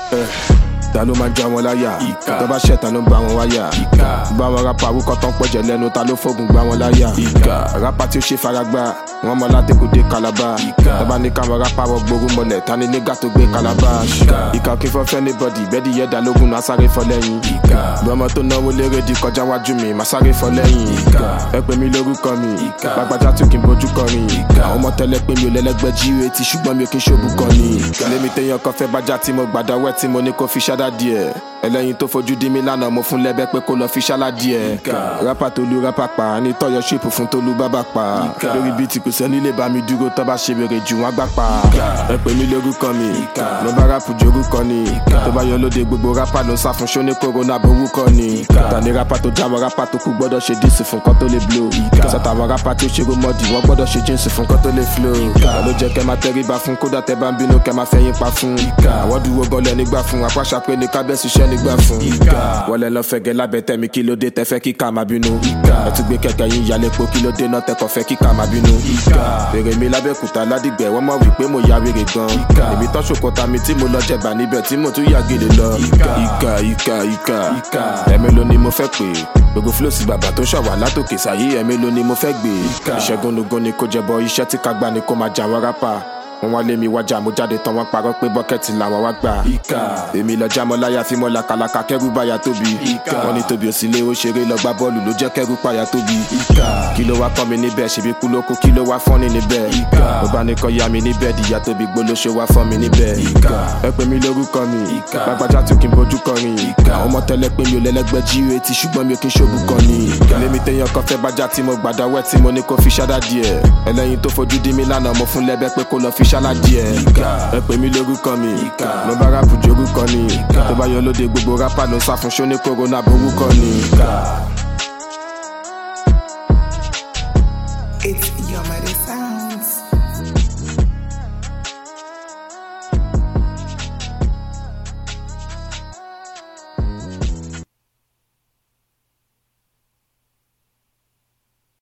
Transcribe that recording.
ta ló máa ń já wọn láyà Ìkà. tó bá ṣẹ̀ ta ló ń bá wọn wáyà Ìkà. bá wọn rapa awúkọ tán pọ̀jẹ̀ lẹ́nu ta ló fógun gbá wọn láyà Ìkà. rapa tí ó ṣe faragbá wọn mọ látẹkùdé kalaba Ìkà. tọ́ba ní káwọn rapa wọ gbóru mọ́lẹ̀ ta ni nígbà tó gbé kalaba Ìkà. ìkà kí fọ́ fẹ́ ní bọ́dì bẹ́ẹ̀dì yẹ dá lógún náà sáré fọ́ lẹ́yìn Ìkà. bọ́mọ tó náwó lérè di kọjá wájú mi má sáré fọ́ lẹ́yìn Ìkà. ẹ pè mí lórúkọ mi Ìkà. gbàgbàjà tó kí n bójú kọrin Ìkà. àwọn ọmọ tẹ́lẹ̀ pé mi ò lẹ́lẹ́gbẹ́ jíire tí ṣùgbọ́n mi ò kí n ṣòbù kan ni lémi téèyàn kan fẹ́ bájá tí mo gbàdá wẹ́ tí mo ní kó fi ṣáda díẹ̀ ẹlẹ́yin tó fojú dí mi lánàá mo fún lẹ́bẹ́ pé kó lọ fi ṣálá díẹ̀ Ìkà. rápá tó lu rápá pa ní tọ́yọ̀ ṣèpù fún tó lu bábà pa Ìkà. lórí bíi tí kò sẹ́ni lè bá mi dúró tó bá ṣe wèrè jù wọ́n gbà pa Ìkà. ẹ pè mí lórúkọ mi Ìkà. mo bá rápù jorúkọ ni Ìkà. tó bá yọ lóde gbogbo rápá ló ń sá fún ṣóní kòrónà borúkọ ni Ìkà. tani rápá tó dáwọ́ rápá tó kú gbọ́dọ̀ ṣe díìsì fún kọ́ tó lè blow Ìkà. sọ́tàwọn rápá tí ó ṣe rómọ́dì wọ́n gbọ́dọ̀ ṣe jíǹsì fún kọ́ tó lè flow Ìkà. ló jẹ́ kẹ́ máa tẹríba fún kódà tẹ́ bá ń bínú kẹ́ máa fẹ́yìn pa fún Ìkà. àwọn dúró gọlẹ̀ nígbà fún apáṣà pé ní kábẹ́sì iṣẹ́ nígbà fún Ìkà. wọlé lọ fẹ̀gẹ́ lábẹ́ tẹ̀mí kí ló dé tẹ́fẹ́ kíkà máa bínú Ìkà. ẹ tún gbé kẹ̀kẹ́ yín yálé po kí ló dé náà tẹ́kọ̀ fẹ́ kíkà máa bínú Ìkà. bèrè mi lábẹ́kúta ládìgbẹ́ wọ́n mọ̀ wípé mo ya wèrè gan Ìkà. èmi tán ṣòkòtà mi tí mo lọ jẹ̀bà níbẹ̀ tí mo tún yà gèlè lọ Ìkà. ìkà ìkà ìkà Ìkà. ẹ̀mélòó ni mo fẹ́ pè gbogbo fúlọ́ọ̀sì bàbá tó ṣàwà látòkè sáyé ẹ̀mélòó ni mo fẹ́ gbé Ìkà. ìṣẹ́gun lógún ni kò jẹbọ iṣẹ́ tí ká gbà ni kò máa jà wọ́n rápá wọn wá lé mi wájà mo jáde tán wọn parọ́ pé bọ́kẹ́tì làwọn wá gbà Ìkà. èmi lọ jámọ́ láyà fi mọ́ làkàlàkà kẹ́rù báyà tóbi Ìkà. wọn ní tóbi òsínlé ó ṣeré lọ gbá bọ́ọ̀lù ló jẹ́ kẹ́rù páyà tóbi Ìkà. kí ló wá kọ́ mi níbẹ̀ ṣèbí kú ló kú kí ló wá fọ́n ní níbẹ̀ Ìkà. mo bá ní kọ́ ya mi níbẹ̀ dìyà tóbi gbólóṣe wá fọ́n mi níbẹ̀ Ìkà. ẹ pè mí lórúkọ mi Ìkà. gbàgbàjà tó kí n bójú kọrin Ìkà. àwọn ọmọ tẹ́lẹ̀ pé mi ò lẹ́lẹ́gbẹ́ jíire tí ṣùgbọ́n mi ò kí n ṣòbù kan ni Ìkà. lémi téèyàn kan fẹ́ bájá tí mo gbàdá wẹ́ tí mo ní kó fi ṣáda díẹ̀ ẹlẹ́yin tó fojú dí mi lánàá mo fún lẹ́bẹ́ pé kó lọ fi ṣálá díẹ̀ Ìkà. ẹ pè mí lórúkọ mi Ìkà. mo bá rápù jorúkọ ni Ìkà. tó bá yọ lóde gbogbo rápá ló ń sá fún ṣóní kòrónà borúkọ ni Ìkà.